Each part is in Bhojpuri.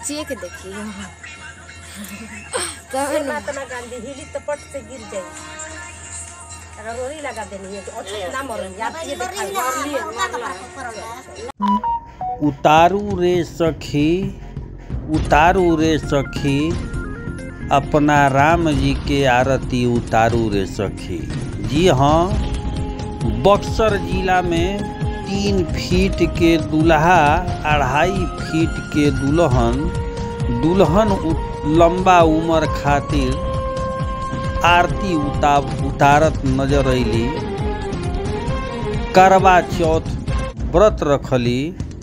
चाचिए के देखी तबे न महात्मा गांधी हिली तो पट से गिर जाई रंगोली लगा देनी है तो अच्छा ना मरन याद ये दिखाई और लिए उतारू रे सखी उतारू रे सखी अपना राम जी के आरती उतारू रे सखी जी हाँ बक्सर जिला में तीन फीट के दुल्हा अढ़ाई फीट के दुल्हन दुल्हन उ- लंबा उम्र खातिर आरती उता उतारत नजर अली करवा चौथ व्रत रखली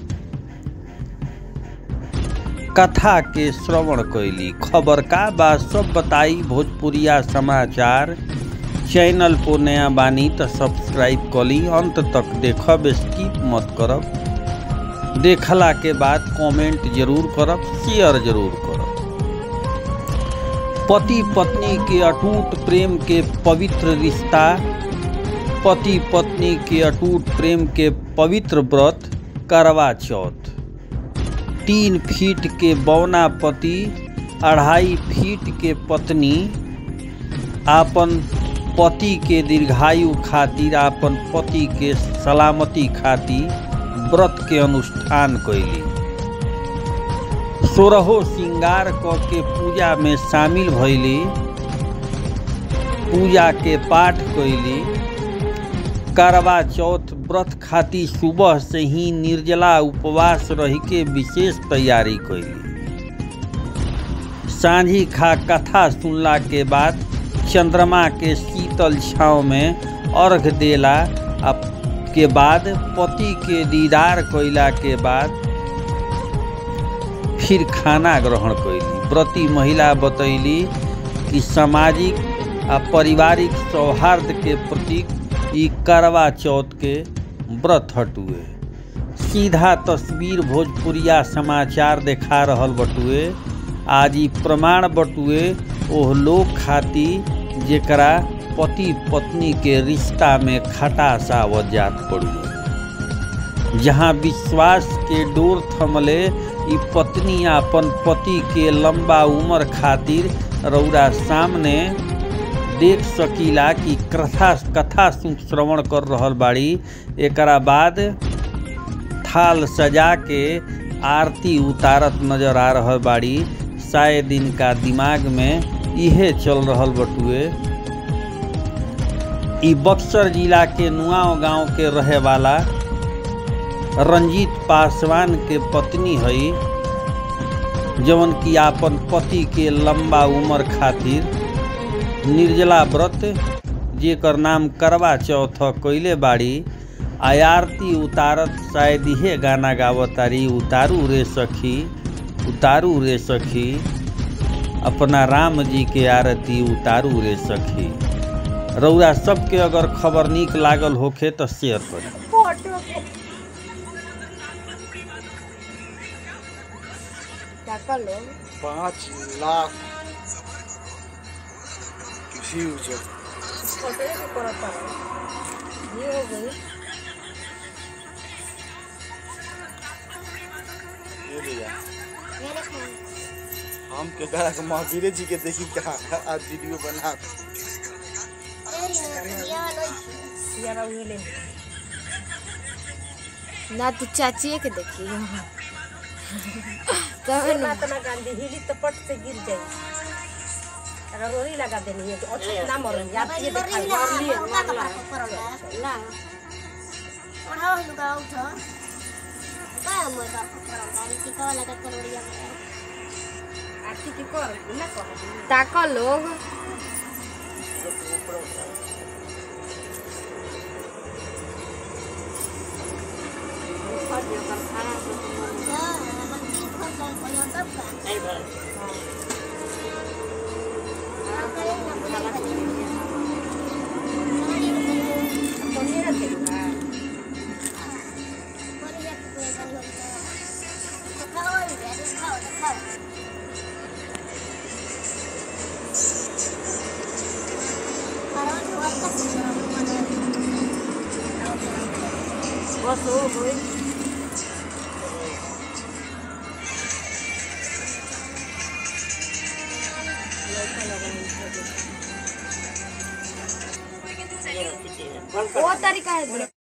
कथा के श्रवण कैली खबर का बा सब बताई भोजपुरिया समाचार चैनल को नया बानी तो सब्सक्राइब कली अंत तक देखब स्किप मत करब देखला के बाद कमेंट जरूर करब शेयर जरूर करब पति पत्नी के अटूट प्रेम के पवित्र रिश्ता पति पत्नी के अटूट प्रेम के पवित्र व्रत करवा चौथ तीन फीट के बौना पति अढ़ाई फीट के पत्नी आपन पति के दीर्घायु खातिर आपन पति के सलामती खातिर व्रत के अनुष्ठान कैली सोरहो श्रृंगार क के पूजा में शामिल भैली पूजा के पाठ कैली करवा चौथ व्रत खातिर सुबह से ही निर्जला उपवास रह के विशेष तैयारी कैली सांझी खा कथा सुनला के बाद चंद्रमा के शीतल छाँव में अर्घ देला आ के बाद पति के दीदार कैला के बाद फिर खाना ग्रहण कैली व्रती महिला बतैली कि सामाजिक आ पारिवारिक सौहार्द के प्रतीक ई करवा चौथ के व्रत हटुए सीधा तस्वीर भोजपुरिया समाचार देखा रहल बटुए आज ई प्रमाण बटुए ओह लोग खातिर जेकरा पति पत्नी के रिश्ता में खटास आवत जात पड़ुए जहाँ विश्वास के डोर थमले ई पत्नी अपन पति के लंबा उम्र खातिर रौरा सामने देख सकीला कि कथा कथा सु- श्रवण कर रहल बाड़ी एकरा बाद थाल सजा के आरती उतारत नजर आ रहल बाड़ी शायद इनका दिमाग में इहे चल रहल बटुए ई बक्सर जिला के नुआव गांव के रहे वाला रंजीत पासवान के पत्नी हई जवन की आपन पति के लंबा उम्र खातिर निर्जला व्रत जेकर नाम करवा चौथ कैले बाड़ी आ आरती उतारत शायद इहे गाना गावतारी उतारू रे सखी उतारू रे सखी अपना राम जी के आरती उतारू रे सखी रउरा सबके अगर खबर नीक लागल होखे तो शेयर करी टाका लोग पाँच लाख व्यूज फोटो के करता ये हो गई ये भैया हम के कहा के महावीर जी के देखी कहा आज वीडियो बना यारा उहे ले ना तू चाचिए के देखी तबे न महात्मा गांधी हिली तो पट से गिर जाई रंगोली लगा देनी है तो अच्छा ना मरन याद ये दिखाई और लिए आरती की कर ना कर टाका लोग कोनी रखे ना बस हो गई ये रखी थी, बंद कर वो तरीका है